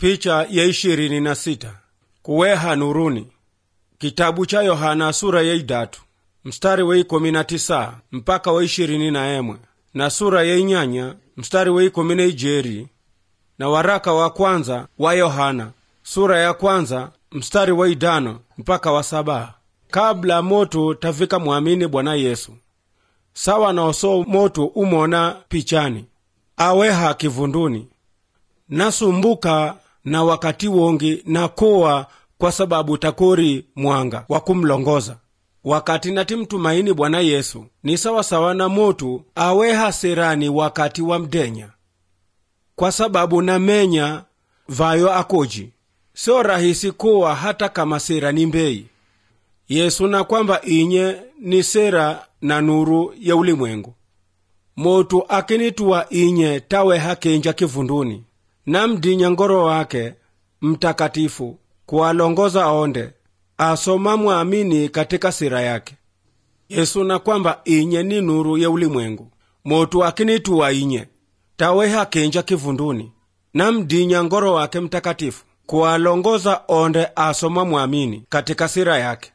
Picha ya ishirini na sita kuweha nuruni kitabu cha Yohana sura ya idatu mstari wa ikumi na tisa mpaka wa ishirini na emwe na sura ya inyanya mstari wa ikumi na ijeri na waraka wa kwanza wa Yohana sura ya kwanza mstari wa idano mpaka wa saba kabla moto tafika mwamini Bwana Yesu sawa na oso moto umona pichani aweha kivunduni nasumbuka na wakati wongi nakowa kwa sababu takori mwanga wa kumlongoza wakati natimtumaini Bwana Yesu ni sawasawa na motu aweha serani wakati wa mdenya kwa sababu namenya vayo akoji sio rahisi kuwa hata kama sera ni mbei Yesu na kwamba inye ni sera na nuru ya ulimwengu motu akinituwa inye taweha kenja kivunduni namdinya ngoro wake mtakatifu kuwalongoza onde asoma mwamini katika sira yake yesu na kwamba inye ni nuru ya ulimwengu motu akinituwa inye taweha kenja kivunduni namdinya ngoro wake mtakatifu kuwalongoza onde asoma mwamini katika sira yake